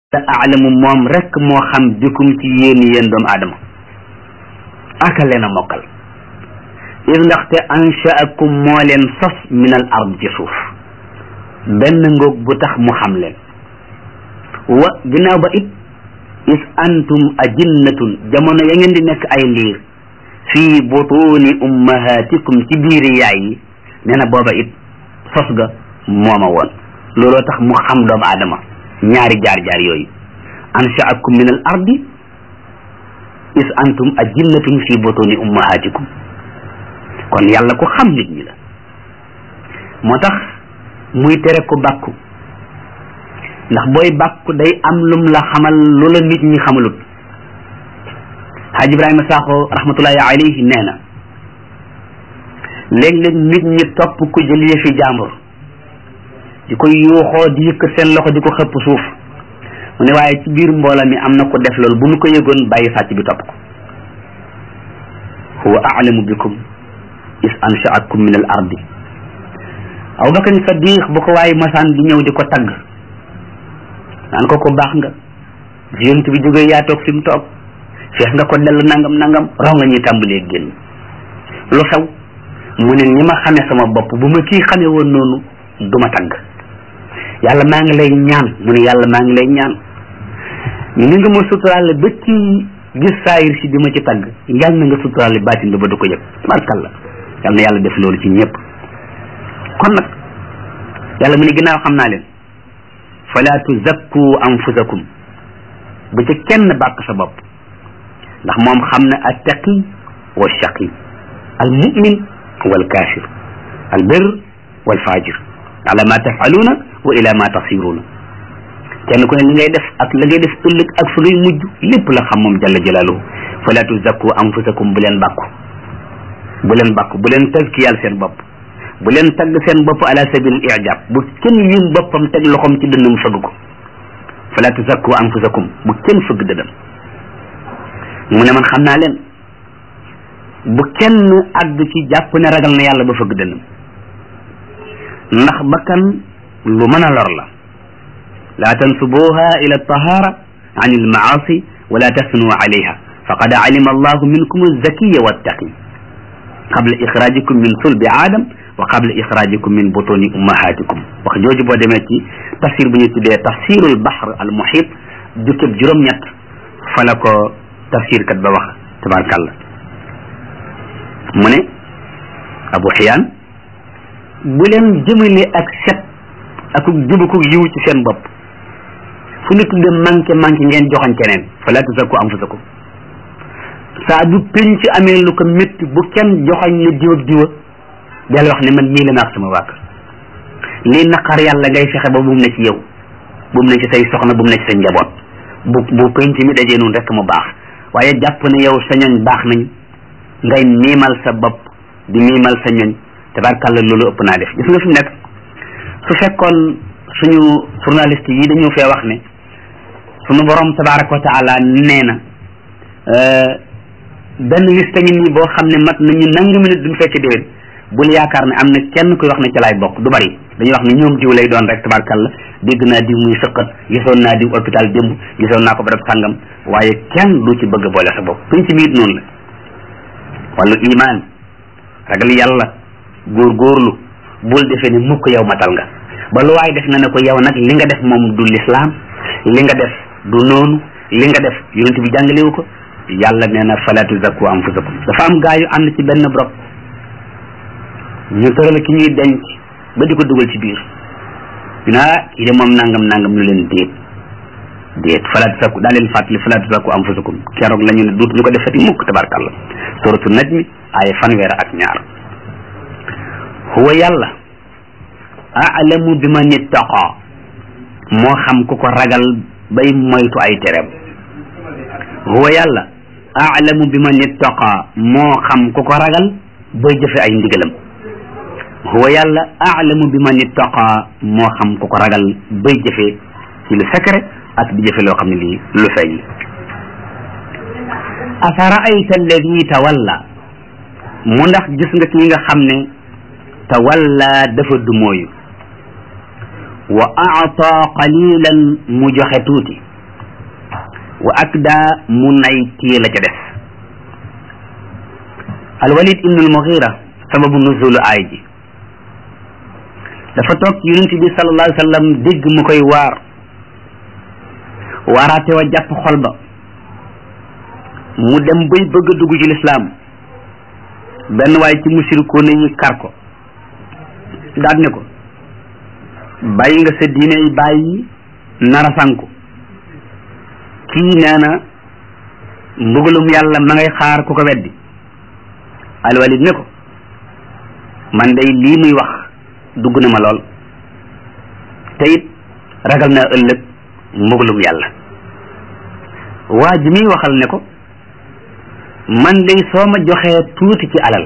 te aalamu moom rek moo xam bikum ci yéen yéen doomu aadama aka leen a mokkal is ndaxte anshaakum moo leen sos min al ard ci suuf benn ngoog bu tax mu xam leen wa ginnaaw ba it is antum ajinnatun jamono ya ngeen di nekk ay liir fii butuni ummahatikum ci biiri yaay yi nee na booba it sos ga mooma woon looloo tax mu xam doomu aadama ñaari jaar-jaar yooyu anshaakum min al ardi is antum ajinnatun fi butuni ummahatikum kon yàlla ko xam nit ñi la moo tax muy tere ko bàkku ndax booy bàkku day am lum la xamal lu la nit ñi xamalut Haaj Ibrahima Sakho rahmatullahi alayhi nee na léeg-léeg nit ñi topp ku jël yëfi jàmbur di ko yuuxoo di yëkkat seen loxo di ko xëpp suuf mu ne waaye ci biir mboola mi am na ko def loolu bu nu ko yëgoon bàyyi sàcc bi topp ko huwa a'lamu bikum is ansha'akum min al ardi aw bakar sadiq bu ko waaye masaan di ñëw di ko tagg naan ko ko baax nga yonent bi jógee yaa toog fi mu toog feex nga ko dell nangam nangam raw nga ñuy tàmbalee génn lu xew mu ne ñi ma xamee sama bopp bu ma kii xamee woon noonu du ma tagg yàlla maa ngi lay ñaan mu ne yàlla maa ngi lay ñaan ñu ni nga ma suturaale ba ci gis saayir si bi ma ci tagg yàlla na nga suturaale baatin bi ba du ko yëg tabarkalla yàlla na yàlla def loolu ci ñëpp kon nag yàlla mu ne ginnaaw xam naa leen fala tuzakku anfusakum bu ci kenn bàkk sa bopp ndax moom xam na attaqi wa shaqi al mumin wal kafir al bir wal fajir ala ma tafaluuna wa ila ma tasiruuna kenn ku ne li ngay def ak la ngay def ëllëg ak fa ngay mujj lépp la xam moom jalla jalaaluhu fala tuzakku anfusakum bu leen bàkku bu leen bàkku bu leen tazkiyal seen bopp bu leen tagg seen bopp ala sabil ijab bu kenn yim boppam teg loxoom ci dënnam fëgg ko fala tuzakku anfusakum bu kenn fëgg dënnam mu ne man xam naa leen bu kenn àgg ci jàpp ne ragal na yàlla ba fëgg dënnam ndax bakkan lu mën a lor la laa tansubuha ila tahara an almaasi wala tasnu alayha faqad alima allahu minkum alzakiya wattaqi qabla ixrajikum min sulbi aadam wa qabla ixrajikum min butuni ummahatikum wax jooju boo demee ci tafsir bu ñu tuddee tafsirul bahr al muhit jukkëb juróom-ñett fa la ko tafsir kat ba wax tabarkàllah mu ne abu xiyaan bu leen jëmale ak set ak jubuku yiw ci seen bopp fu ñu tudde manqué manqué ngeen joxoñ keneen fala tuzakku anfusakum saa du penc amee lu ko métti bu kenn joxoñ ne diw ak diwa del wax ne man mii la naax sama wàkk lii naqar yàlla ngay fexe ba bu mu ne ci yow bu mu ne ci say soxna bu mu ne ci say njaboot bu bu penc mi dajee noonu rek mu baax waaye jàpp ne yow sa ñoñ baax nañ ngay miimal sa bopp di miimal sa ñoñ tabarkàlla loolu ëpp naa def gis nga fi mu nekk su fekkoon suñu journaliste yi dañu fee wax ne suñu borom tabaraka wa taala nee na benn liste ngi nii boo xam ne mat nañu nangu minute duñ fekk déwén bul yaakaar ne am na kenn koy wax ne ci laay bokk du bari dañuy wax ne ñoom diw lay doon rek tabarkàlla dégg naa diw muy sëqat gisoon naa diw hôpital démb gisoon naa ko barab sàngam waaye kenn du ci bëgg boole sa bopp penc mi it noonu la wàllu iman ragal yàlla góorgóorlu bul defee ne mukk yow matal nga ba lu waay def nga ne ko yow nag li nga def moom du lislaam li nga def du noonu li nga def yonent bi jàngalewu ko yàlla nee na fala tuzakku anfusakum dafa am gaa yu ànd ci benn brok ñu tëral ki ñuy denc ba di ko dugal ci biir ñu naa kii de moom nangam nangam ñu leen déet déet fala tuzakku daa leen fàttali fala tuzakku anfusakum keroog la ñu ne duut ñu ko defati mukk tabarkàlla suratu najmi ay fanweer ak ñaar huwa yàlla aalamu bi man ittaqa moo xam ku ko ragal bay moytu ay tereem huwa yàlla aalamu bi man ittaqa moo xam ku ko ragal bay jëfe ay ndigalam huwa yàlla aalamu bi man ittaqa moo xam ku ko ragal bay jëfe ci lu secret ak di jëfe loo xam ne lii lu feeñ afaraayta alladi tawalla mu ndax gis nga ki nga xam ne tawalla dafa dumooyu wa aata qalilan mu joxe tuuti wa akda mu nay téye la ca des alwalid ibnu almughira sababu nuzulu aay ji dafa toog yonent bi sallallahu alayhi wa sallam dégg mu koy waar waaraate wa jàpp xol ba mu dem bay bëgg a dugg ci lislaam benn waaye ci musirikoon yi kar ko daat ne ko bàyyi nga sa diine yi bàyyi nara sanku kii nee na mbugalum yàlla ma ngay xaar ku ko weddi alwalid ne ko man day lii muy wax dugg na ma lool te it ragal naa ëllëg mbugalum yàlla waa ji muy waxal ne ko man day soo ma joxee tuuti ci alal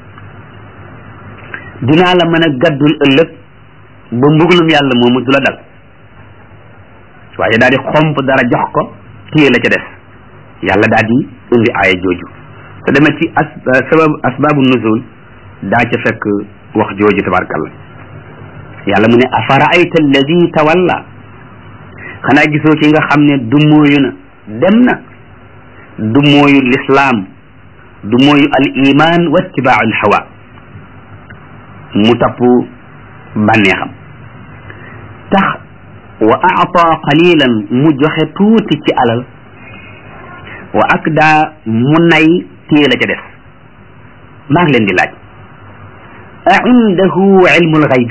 dinaa la mën a gaddul ëllëg ba mbugalum yàlla moomu du la dal waaye daal di xomp dara jox ko téye la ca des yàlla daal di indi aaya jooju te demee ci as sabab asbaabu nuzul daa ca fekk wax jooju tabarkalla yàlla mu ne afara ayta alladi tawalla xanaa gisoo ki nga xam ne du mooyu na dem na du mooyu lislaam du mooyu al iman wa ittibaa al hawa mu tapp bànneexam tax wa aata qalilan mu joxe tuuti ci alal wa akda mu nay téye la ca des maa ngi leen di laaj a indahu ilmul xaybi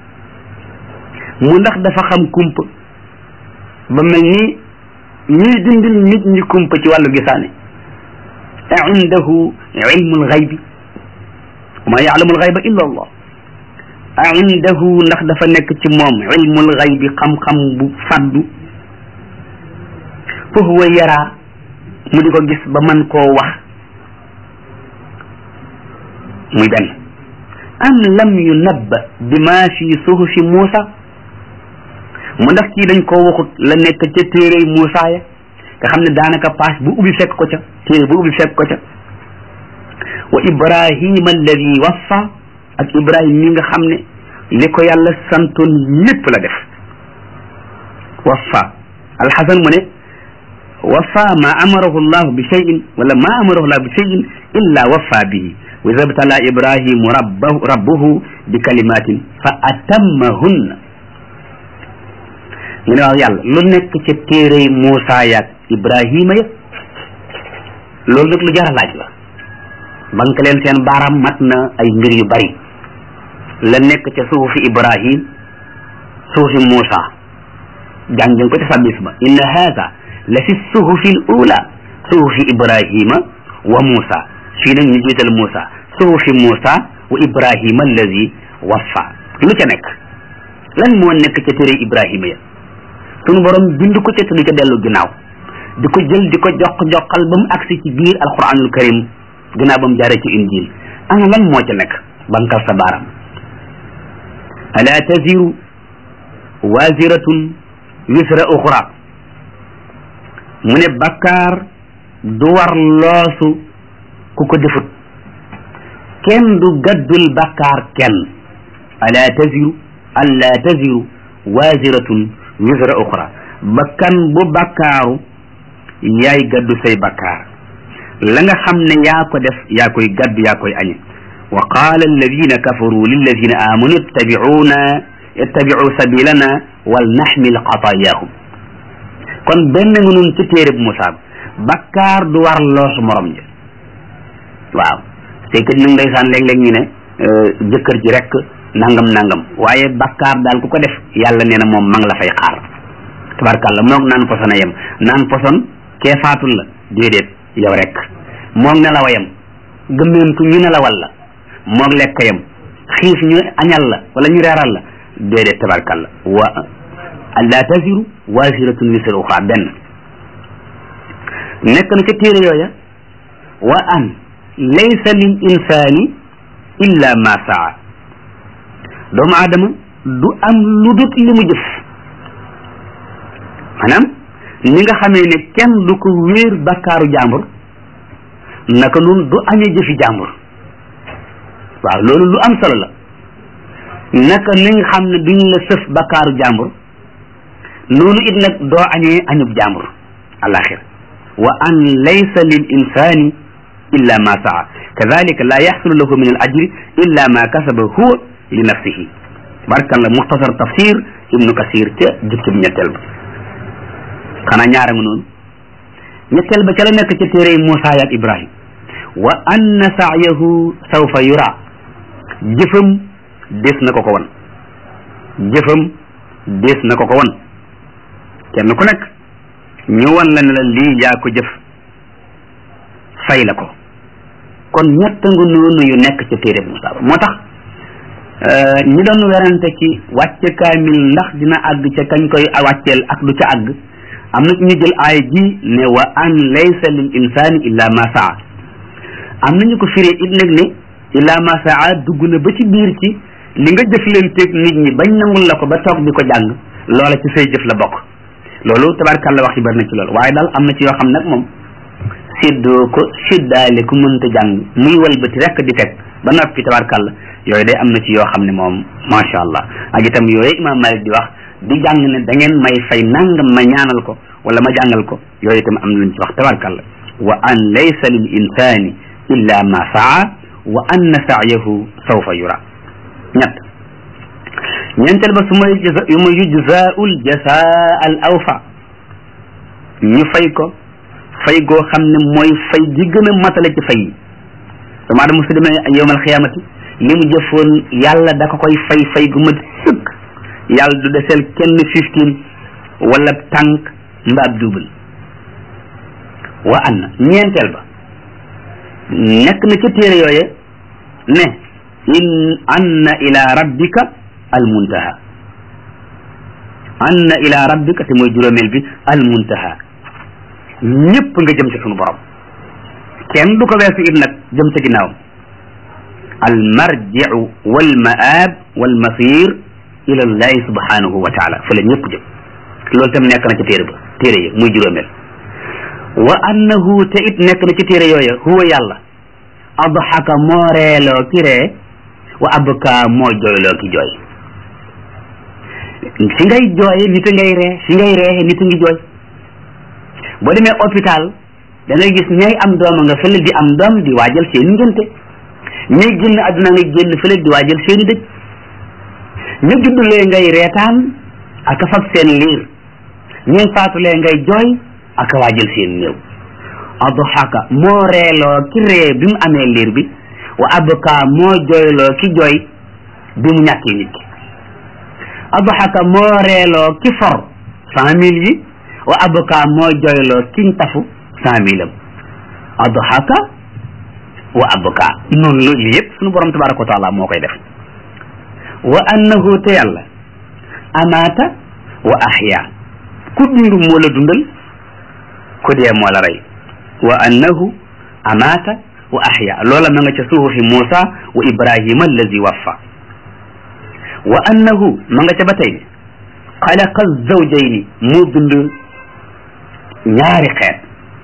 mu ndax dafa xam kumpa ba mel ni ñuy dindil nit ñi kumpa ci wàllu gisaane a indahu ilmul xaybi wa ma yaalamul xayba illa allah a indahu ndax dafa nekk ci moom ilmul xaybi xam-xam bu faddu fa huwa yaraa mu di ko gis ba man koo wax muy benn am lam yunabba bi ma fi suhufi Muusa mu ndax kii dañ koo waxut la nekk ca téere Muusa ya nga xam ne daanaka paas bu ubbi fekk ko ca téere bu ubbi fekk ko ca wa ibrahima alladi waffa ak ibrahim mi nga xam ne li ko yàlla santoon lépp la def waffa alxasan mu ne waffa ma amarahu llahu bi cheyin wala ma amarahu llahu bi cheyin illa waffa bihi wa iza btala ibrahimu rabbahu rabbuhu bi kalimatin fa atammahunna mu ne waaw yàlla lu nekk ca téere Muusa yaag Ibrahima ya loolu nag lu jar a laaj la banque leen seen baaraam mat na ay mbir yu bari la nekk ca suufi Ibrahim suufi Muusa jàng ngeen ko ca sabis ba inna haada la fi suhufi l ula suhufi Ibrahima wa Muusa fii nag ñu jiital Muusa suhufi Muusa wa Ibrahima allazi waffa lu ca nekk lan moo nekk ca téere Ibrahima ya sunu borom bind ko ca te du ca dellu ginnaaw di ko jël di ko jox joxal ba mu agsi ci biir alquranul karim ginnaaw ba mu jaaree ci injil ana lan moo ca nekk bankal sa baaram ala taziru waziratun wisra uxra mu ne bakkaar du war loosu ku ko defut kenn du gaddul bakkaar kenn ala taziru alla taziru waziratun wisra uxra bakkan bu bakkaaru yaay gaddu say bakkaar la nga xam ne yaa ko def yaa koy gaddu yaa koy añe wa qaala alladina kafaru lilladina amanu ittabicuuna ittabicu sabilana wal naxmil xataayahum kon benn nga nun ci téere bu Musaa bakkaar du war loosu morom ja waaw c'est que nag ndeysaan léeg-léeg ñu ne jëkkër ji rek nangam nangam waaye bakkaar daal ku ko def yàlla nee na moom ma ngi la fay xaar tabarkàlla moog naan poson a yem naan poson kee faatul la déedéet yow rek moog ne la wayam gëmmeentu ñu ne la walla moog lekk yam xiif ñu añal la wala ñu reeral la déedéet tabarkàlla wa la taziru waziratun wisra uxra benn nekk na ca téere yooya wa an laysa lil insani illa ma saa doomu aadama du am lu dut li mu jëf maanaam ni nga xamee ne kenn du ko wéer bakkaaru jàmbur naka noonu du añee jëfi jàmbur waaw loolu lu am solo la naka ni nga xam ne duñ la sëf bakkaaru jàmbur noonu it nag doo añee añub jàmbur alaxira wa an laysa lil insani illa ma saa kadalika la yaxsulu lahu min al ajri illa ma kasaba huwa li nafsihi barkalla muxtasar tafsir ibnu kasir ca jukkib ñetteel ba xanaa ñaara nga noonu ñetteel ba ca la nekk ca téere Muusa ak Ibrahim wa anna sa'yahu sawfa yura jëfam des na ko ko won jëfam des na ko ko won kenn ku nekk ñu wan la ne la lii yaa ko jëf fay la ko kon ñett nga noonu yu nekk ca téere Muusa ba moo tax ñi doon werante ci wàcce kaamil ndax dina àgg ca kañ koy wàcceel ak du ca àgg am na ñu jël aay ji ne wa an laysa lil insani illa ma saa am nañu ko firee it nag ne illa ma saa dugg na ba ci biir ci li nga jëf leen teeg nit ñi bañ nangul la ko ba toog di ko jàng loola ci say jëf la bokk loolu tabarkàlla wax yi bari na ci loolu waaye daal am na ci yoo xam nag moom séddoo ko séddaale ku mënta jàng muy walbati rekk di teg ba noppi tabarkàlla yooyu day am na ci yoo xam ne moom macha allah ak itam yooyu imam malik di wax di jàng ne da ngeen may fay nangam ma ñaanal ko wala ma jàngal ko yooyu itam am na luñ ci wax tabarkàlla wa an laysa lil insani illa ma saa wa anna sa'yahu sawfa yura ñett ñeenteel ba su ma yu ma yujzaul jasaa al awfa ñu fay ko fay goo xam ne mooy fay gi gën a matale ci fay yi dama dama su demee yowmal xiyaamati li mu jëfoon yàlla da ko koy fay fay gu mat sëkk yàlla du deseel kenn fifteen wala tànk mbaab duubal wa anna ñeenteel ba nekk na ca téere yooye ne in anna ila rabbika al muntaha anna ila rabbika te mooy juróomeel bi al muntaha ñëpp nga jëm ci sunu borom kenn du ko weesu it nag jëm ca ginnaawam al marjiu wal maab wal masir ila llahi subhanahu wa taala fa la ñëpp jëm loolu tam nekk na ci téere ba téere yi muy juróomeel wa annahu te it nekk na ci téere yooya huwa yàlla adxaka moo reeloo ki ree wa abka moo jooyloo ki jooy fi ngay jooye nit a ngay ree fi ngay ree nit a ngi jooy boo demee hôpital da ngay gis ñay am dooma nga fële di am doom di waajal seeni ngénte ñay génn àdduna nga génn fële di waajal seeni dëj ñu juddulee ngay reetaan ak fab seen liir ñuy faatulee ngay jooy ak waajal seen néew adxaka moo reeloo ki ree bi mu amee liir bi wa abka moo jooyloo ki jooy bi mu ñàkkee nit ki adxaka moo reeloo ki for cent mille yi wa abka moo jooyloo kiñ tafu cent mille am adxaka wa abka noonu loolu yëpp suñu borom tabaraka wa taala moo koy def wa annahu te yàlla amaata wa ahya ku dund moo la dundal ku dee moo la rey wa annahu amaata wa ahya loola ma nga ca suhufi Muusa wa Ibrahima allazi waffa wa annahu ma nga ca ba tey xalaqa zawjayni moo bind ñaari xeet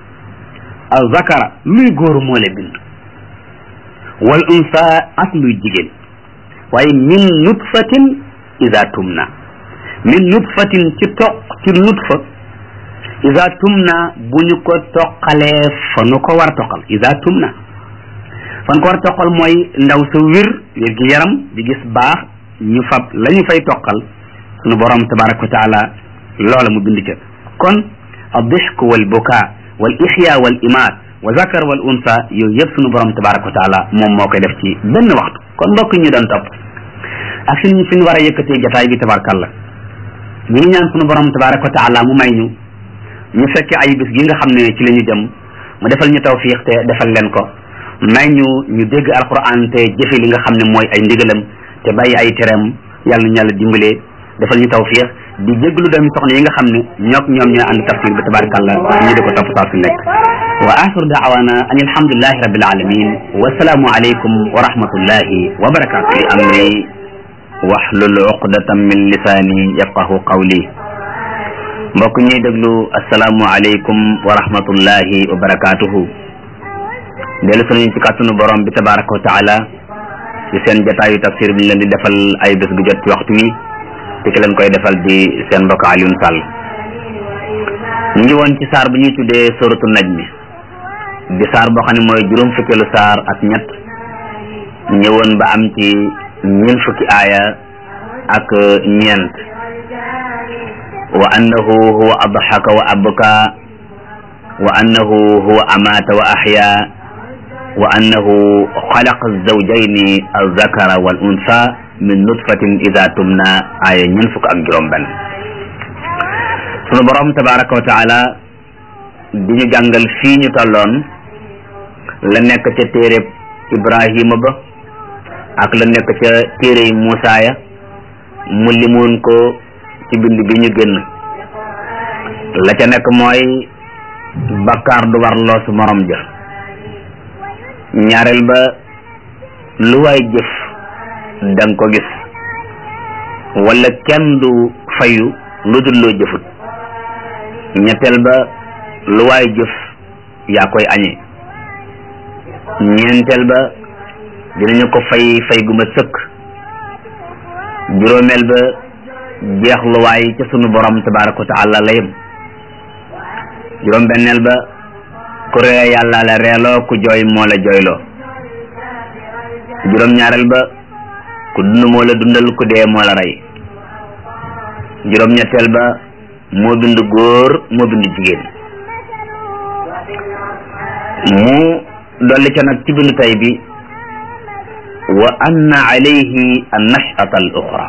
al zakara luy góor moo la bind wal unsa ak luy jigéen waaye min nutfatin ida tumna min nutfatin ci toq ci nutfa ida tumna bu ñu ko toqalee fa nu ko war a toqal ida tumna fan ko war a toqal mooy ndaw sa wir wér gi yaram di gis baax ñu fab la ñu fay toqal sunu borom tabaraka wa taala loola mu bind ca kon aldixk wal buka wal ixya wal imaat wa zakar wal unsa yooyu yëpp sunu borom tabaraka wa taala moom moo koy def ci benn waxtu kon mbokk ñu doon topp ak fi ñu fi ñu war a yëkkatee jataay bi tabarakallah ñu ngi ñaan sunu borom tabaraka wa taala mu may ñu ñu fekke ay bis gi nga xam ne ci la ñu jëm mu defal ñu tawfiq te defal leen ko may ñu ñu dégg alquran te jëfe li nga xam ne mooy ay ndigalam te bàyyi ay tereem yàlla ñu yàlla dimbalee defal ñu tawfiq di jéglu doomi soxna yi nga xam ne ñook ñoom ñooy ànd tafsir bi tabarakallah ñu di ko topp saa su nekk wa axiru daawana an alhamdulillahi rabbil alamin wa salaamu alaykum wa rahmatullahi wa barakatuh li amri wahlul uqdatan min lisaani yafqahu qawli mbokk ñuy déglu asalaamu aleykum wa rahmatullahi wa barakatuhu dellu sunañu ci kàttanu borom bi tabaraka wa taala ci seen jataayu tafsir bi ñu leen di defal ay bés gu jot ci waxtu wi te ki leen koy defal di seen mbokk Alioune Sall ñu ngi woon ci saar bu ñuy tuddee suratu najmi di saar boo xam ne mooy juróom fukkeelu saar ak ñett ñëwoon ba am ci ñeent fukki aaya ak ñeent wa annahu huwa adxaka wa abka wa annahu huwa amaata wa axya wa annahu xalaqa zawjayni alzakara wal unsa min nutfatin ida tumna aaya ñeent fukk ak juróom benn sunu borom tabaraka wa taala di ñu jàngal fii ñu tolloon la nekk ca téereb ibrahima ba ak la nekk ca téere yi Muusaa ya mu limoon ko ci bind bi ñu génn la ca nekk mooy bakkaar du war loosu morom ja ñaareel ba lu waay jëf danga ko gis wala kenn du fayu lu dul loo jëfut ñetteel ba lu waay jëf yaa koy añee ñeenteel ba dinañu ko fay fay gu ma sëkk juróomeel ba jeex lu waay ca sunu borom tabaraka wa taala la yem juróom benneel ba ku ree yàlla la reeloo ku jooy moo la jooyloo juróom ñaareel ba ku dund moo la dundal ku dee moo la rey juróom ñetteel ba moo bind góor moo bind jigéen mu dolli ca nag ci bindu tay bi wa anna alayhi an nashata al uxra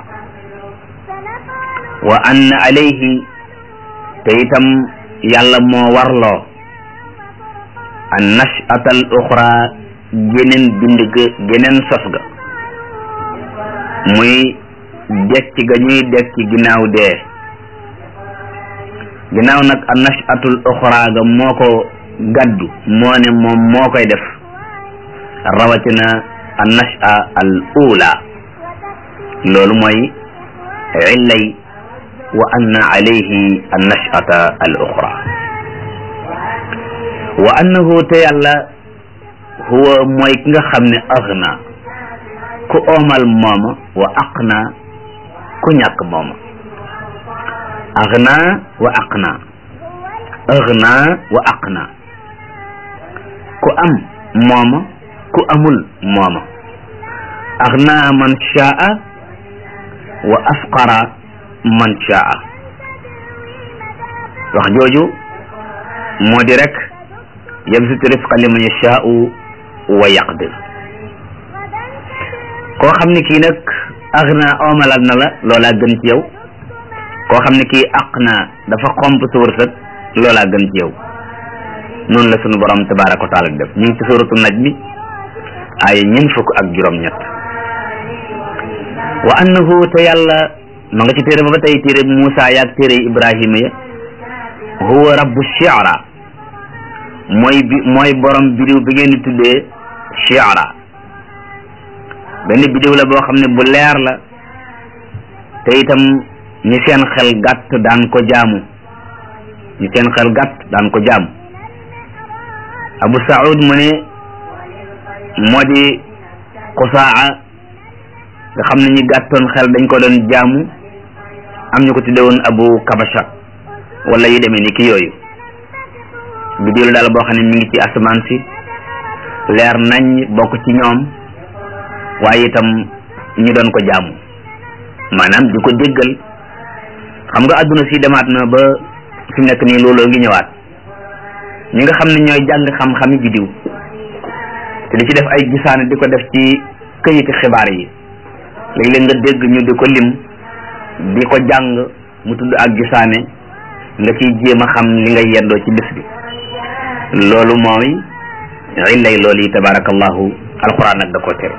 wa anna alayhi te itam yàlla moo warloo an nashata al uxra geneen bind ga geneen sos ga muy dekki ga ñuy dekki ginnaaw dee ginnaaw nag an nashatul uxra ga moo ko gaddu moo ne moom moo koy def rawatina an nasha al ula loolu mooy illay wa anna alayhi an nashata al uxra wa annahu te yàlla huwa mooy ki nga xam ne agna ku oomal mooma wa aqna ku ñàkk mooma agna wa aqna agna wa aqna ku am mooma ku amul mooma agna man shaa wa afqara man shaa wax jooju moo di rek yabsutu rifqa liman yashaau wa yaqdir koo xam ne kii nag agna oomalal na la loolaa gën ci yow koo xam ne kii aqna dafa xomp sa wërsëg loolaa gën ci yow noonu la sunu borom tabaraka wa taala def ñu ngi ci suratu naj mi ay ñeent fukk ak juróom-ñett wa annahu te yàlla ma nga ci téere ba ba tey téere Muusa yaag téere Ibrahima ya huwa rabbu shi'ra mooy bi mooy borom bidiw bi ngeen di tuddee shi'ra benn bidiw la boo xam ne bu leer la te itam ñi seen xel gàtt daan ko jaamu ñi seen xel gàtt daan ko jaamu abu saud mu ne moo di xusaa nga xam ne ñi gàttoon xel dañ ko doon jaamu am ñu ko tudde woon abu kabasha wala yu demee ni ki yooyu biddiw la daal boo xam ne mi ngi ci asamaan si leer nañ bokk ci ñoom waaye itam ñu doon ko jaamu maanaam di ko déggal xam nga adduna si demaat na ba fi mu nekk nii looloo ngi ñëwaat ñi nga xam ne ñooy jàng xam-xami biddiw te di ci def ay gisaane di ko def ci këyiti xibaar yi léeg-léeg nga dégg ñu di ko lim di ko jàng mu tudd ak gisaane nga ciy jéem a xam li nga yendoo ci bis bi loolu mooy illay loolu yi tabarakallahu alquran nag da ko tere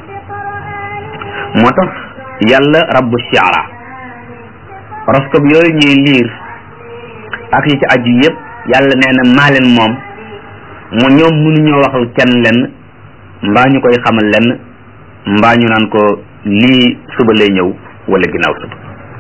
moo tax yàlla rabbu shiara horoscope yooyu ñuy liir ak yi ci aju yëpp yàlla nee na maa leen moom mu ñoom mënuñoo waxal kenn lenn mbaa ñu koy xamal lenn mbaa ñu naan ko lii suba lay ñëw wala ginnaaw suba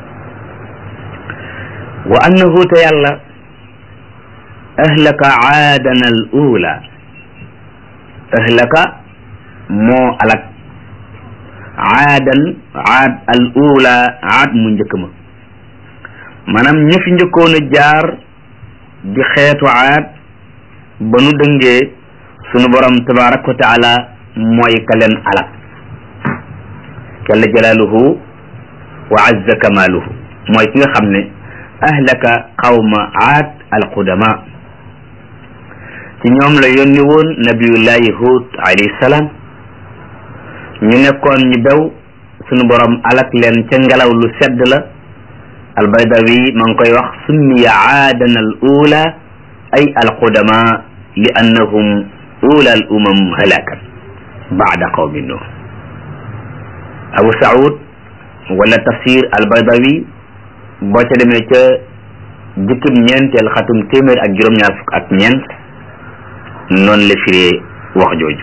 wa annahu te yàlla ahlaka aadana al ula ahlaka moo alak aadan aad al ula aad mu njëkk ma maanaam ñi fi njëkkoon a jaar di xeetu aad ba nu dëngee sunu borom tabaraka wa taala mooy ka leen alak jalla jalaaluhu wa azza kamaaluhu mooy ki nga xam ne ahlaka qawma aad alqudama ci ñoom la yónni woon nabiyullahi hud alayhi salaam ñu nekkoon ñu bew sunu borom alak leen ca ngelaw lu sedd la albaydawi ma ngi koy wax summiya aadan al ula ay alqudama li annahum ula al umam halakan baada qawmi nuh abu saud wala tafsir albaydawi boo ca demee ca jukkib ñeenteel xatum téeméer ak juróom-ñaar fukk ak ñeent noonu la firee wax jooju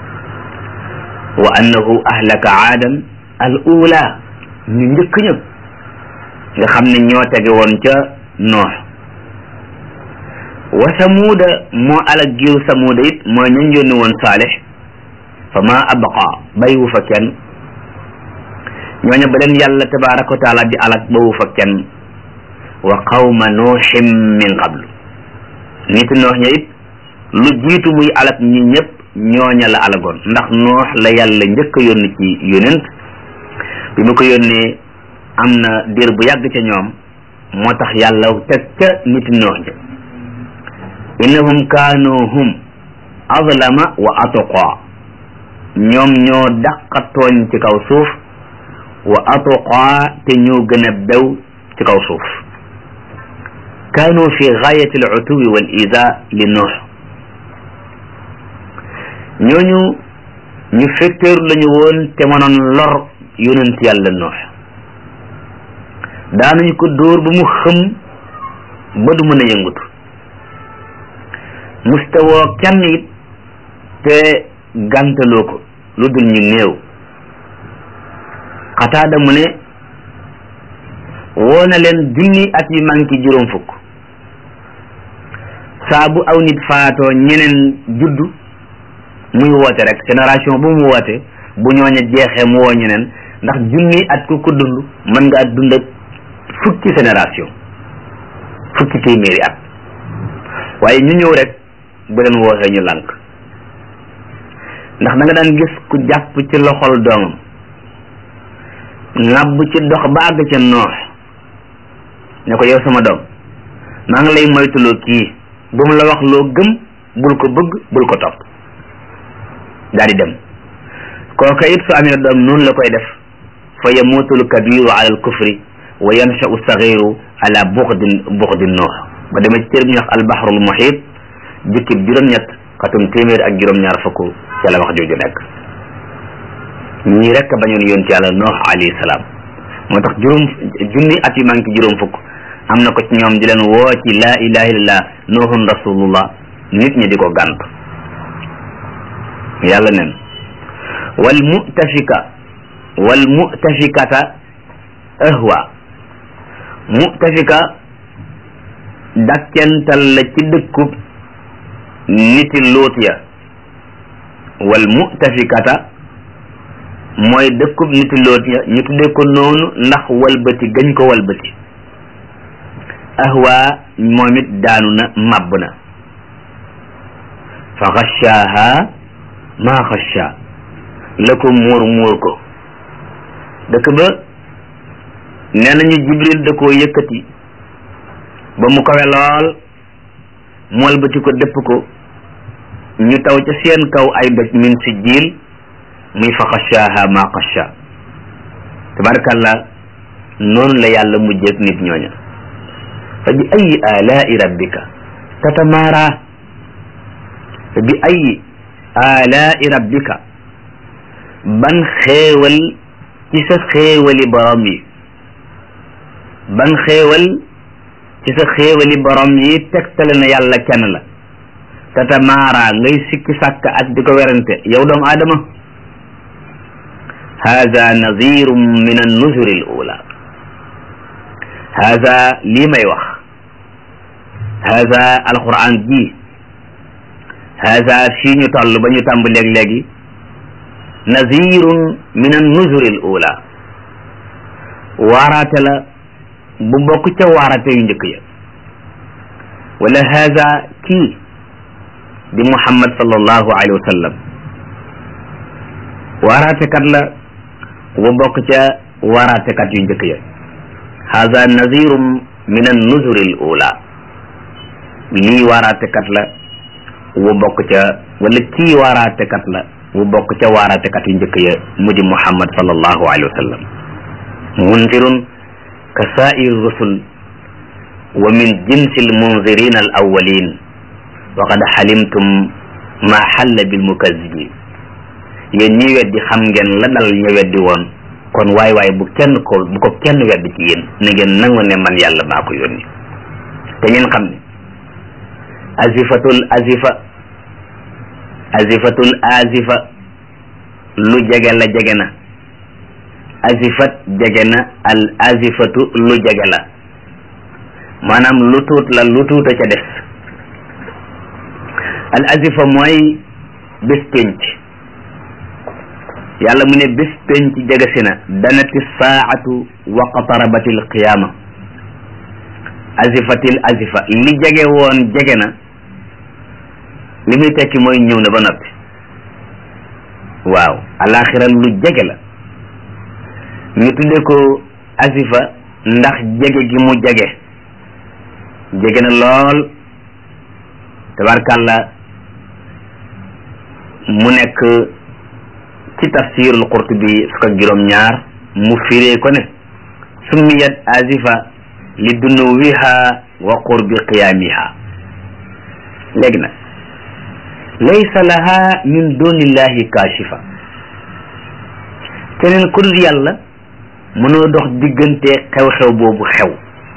wa annahu ahlaka aadan al ula ñu njëkk ña nga xam ne ñoo tege woon ca noox wa samuuda moo alag giiru samuuda it mooy ñañ yónni woon saalix fa ma abqa bayiwu fa kenn ñooña ba leen yàlla tabaraka wa taala di alag bawu fa kenn wa qawma nuuxin min qablu nit noox ña it lu jiitu muy alag ñi ñëpp ñooña la alagoon ndax noox la yàlla njëkk a yónni ci yonent bi mu ko yónnee am na diir bu yàgg ca ñoom moo tax yàlla teg ca nit noox ja innahum kaanu hum azlama wa atqa ñoom ñoo dàqa tooñ ci kaw suuf wa atqa te ñoo gën a bew ci kaw suuf kaanu fi gaayati al utuwi wal ida li noox ñooñu ñu fetteeru lañu woon te mënoon lor yonent yàlla noox daanañu ko dóor ba mu xëm ba du mën a yëngutu mustawoo kenn it te gàntaloo ko lu dul ñu néew xataada mu ne woo na leen junni at yu manki juróom fukk saa bu aw nit faatoo ñeneen juddu muy woote rek génération bu mu woote bu ñooña jeexee mu woo ñeneen ndax junni at ku ko dund mën nga at dund ak fukki génération fukki téeméeri at waaye ñu ñëw rek bu leen wooxee ñu lànk ndax da nga daan gis ku jàpp ci loxol doomam ŋàbb ci dox ba àgg ca noox ne ko yow sama doom maa ngi lay moytuloo kii bu mu la wax loo gëm bul ko bëgg bul ko topp daal di dem kooka it su amee doom noonu la koy def fa yamuutul kabiru ala al kufri wa yanshau sagiru ala buxdin buxdin noox ba demee ci téere bi ñuy wax albahrul muhit jukkib juróom-ñett xatum téeméer ak juróom-ñaar fukk ca la wax jooju nekk ñii rek bañoon yonent yàlla noox alayhi salaam moo tax juróom junni at yu manqué juróom fukk am na ko ci ñoom di leen woo ci laa ilaha illallah noohun rasulullah nit ñi di ko gànt yàlla nen wal mutafika wal mutafikata ahwa mutafika dakkental la ci dëkkub niti luut ya wal mutafikata mooy dëkkub niti luut ya ñu tuddee ko noonu ndax walbati gañ ko walbati ahwa moom it daanu na màbb na fa xashaaha maa xasha la ko muur muur ko dëkk ba nee nañu jibril da koo yëkkati ba mu kawe lool mu walbati ko dëpp ko ñu taw ca seen kaw ay doj min si jiil muy fa xashaaha maa xasha tabarakallah noonu la yàlla mujjeeg nit ñooña fa bi ayi alaai rabbika tatamaara fa bi ayi alaai rabbika ban xéewal ci sa xéewali borom yi ban xéewal ci sa xéewali borom yi tegtale na yàlla kenn la tatamaara ngay sikki sàkk ak di ko werante yow doomu aadama hada nadirum min annuzuri al ula hada lii may wax hada alquran ji hada fii ñu toll ba ñu tàmb léeg-léegi nazirun min annuzuri al ula waaraate la bu bokk ca waaraate yu njëkk ya wala haza kii di muhammad sallallahu alayhi wa sallam waaraatekat la wa bokk ca waaraatekat yu njëkk ya haza nazirum min an nuzuri al ula lii waaraatekat la wu bokk ca wala kii waaraatekat la wu bokk ca waaraatekat yu njëkk ya mu di muhammad sallallahu alayhi wa sallam munzirun ka saa'ir rusul wa min jinsi almunzirin al awwalin wa qad xalimtum ma xalla bil mukazibin yéen ñi weddi xam ngeen la dal ña weddi woon kon waay waay bu kenn ko bu ko kenn weddi ci yéen na ngeen nangu ne man yàlla maa ko yónni te ngeen xam ne azifatul azifa azifatul azifa lu jege la jege na azifat jege na al azifatu lu jege la maanaam lu tuut la lu tuuta ca des al azifa mooy bés pénc yàlla mu ne bés pénc jege si na danati saatu wa qatarabati l qiyaama azifatil azifa li jege woon jege na li muy tekki mooy ñëw na ba noppi waaw alaxira lu jege la ñu tudde ko azifa ndax jege gi mu jege jege na lool tabarkàlla mu nekk ci tafsirul qurtubi fukk ak juróom ñaar mu firee ko ne summiyat azifa li dunuwiha wa qurbi qiyaamiha léegi nag laysa laha min dunillahi kashifa keneen ku dul yàlla mënoo dox diggante xew-xew boobu xew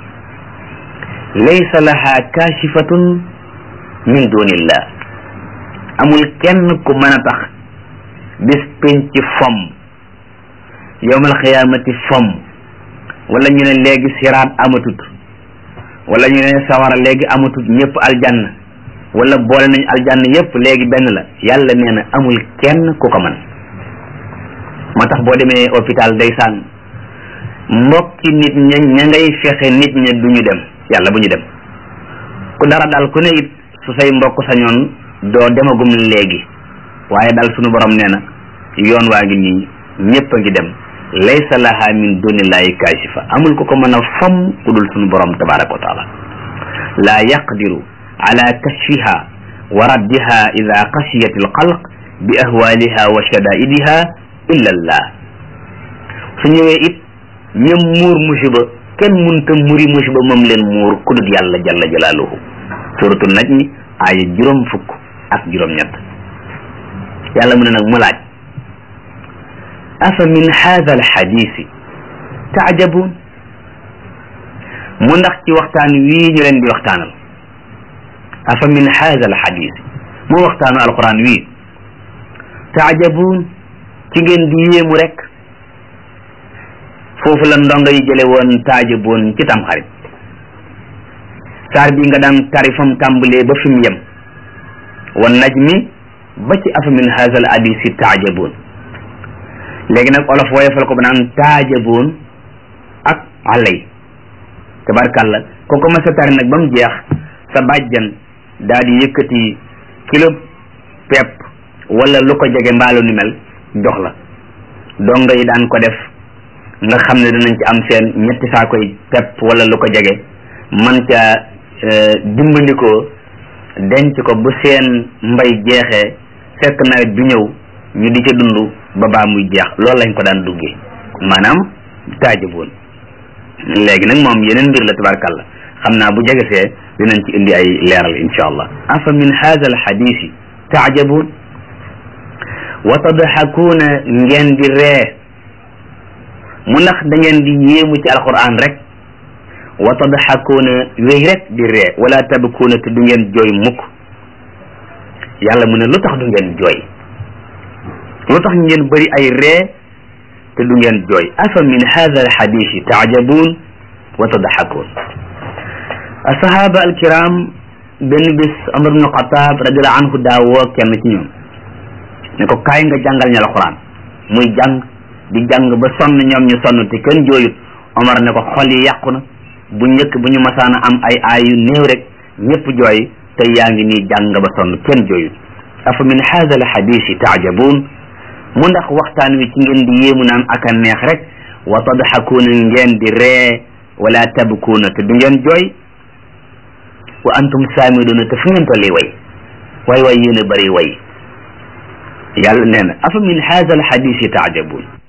laysa laha kashifatun min dunillah amul kenn ku mën a tax bis penc fomm yowmal xiyaamati fomm wala ñu ne léegi siraat amatut wala ñu ne sawara léegi amatut ñëpp aljanna wala boole nañ aljanna yëpp léegi benn la yàlla nee na amul kenn ku ko mën moo tax boo demee hôpital ndeysaan mbokki nit ña ña ngay fexe nit ña du ñu dem yàlla bu ñu dem ku dara daal ku ne it su say mbokk sañoon doo demagum léegi waaye daal sunu borom nee na yoon waa ngi nii ñëpp a ngi dem laysa laha min dunillahi kashifa amul ku ko mën a fam ku dul sunu borom tabaraka wa taala laa yaqdiru ala kashfiha wa raddiha ida xashiyat alxalq bi ahwaliha wa shadaidiha illa allah su ñëwee it ñëm muur musiba kenn munta muri musiba moom leen muur ku dul yàlla jalla jalaaluhu suratul najmi aaya juróom fukk ak juróom ñett yàlla mu ne nag mu laaj afa min hadha alxadisi taajabun mu ndax ci waxtaan wii ñu leen di waxtaanal afa min hadha alxadisi mu waxtaanu alquran wii taajabun ci ngeen di yéemu rek foofu la ndongo yi jële woon taajaboon ci tamxarit saar bi nga daan tarifam tàmbalee ba fi mu yem wan najmi ba ci afa min hadha al hadisi taajaboon léegi nag olof woyofal ko ba naan taajaboon ak alay tabarkàlla ko ko ma sa tari nag ba mu jeex sa bàjjan daal di yëkkati kilo pepp wala lu ko jege mbaalu ni mel jox la donga yi daan ko def nga xam ne danañ ci am seen ñetti saakoy pepp wala lu ko jege man ca dimbandikoo denc ko bu seen mbay jeexee fekk nawet bi ñëw ñu di ca dund ba baa muy jeex loolu lañ ko daan duggee maanaam taajaboon léegi nag moom yeneen mbir la tabarkàlla xam naa bu jegesee dinañ ci indi ay leeral insha allah afa min hadha al hadisi taajaboon wa tadxakuuna ngeen di ree mu ndax da ngeen di yéemu ci alquran rek wa tadxakuuna wéy rek di ree wala tabkuuna te du ngeen jooy mukk yàlla mu ne lu tax du ngeen jooy lu tax ngeen bëri ay ree te du ngeen jooy afa min hada alxadisi taajabuun wa tadxakuun asahaba alkiram benn bis Umar ibnu Xataab radiallahu anhu daa woo kenn ci ñoom ne ko kaay nga jàngal ñu alquran muy jàng di jàng ba sonn ñoom ñu sonn te kenn jooyut Omar ne ko xol yi yàqu na bu njëkk bu ñu masaana am ay aay yu néew rek ñëpp jooy te yaa ngi nii jàng ba sonn kenn jooyut afa min haada al xadisi taajabuun mu ndax waxtaan wi ci ngeen di yéemu naan ak a neex rek wa tadxakuuna ngeen di ree wala tabkuuna te du ngeen jooy wa antum saamiduuna te fu ngeen tolli way way way yéen a bëri way yàlla nee na afa min haada al xadisi taajabuun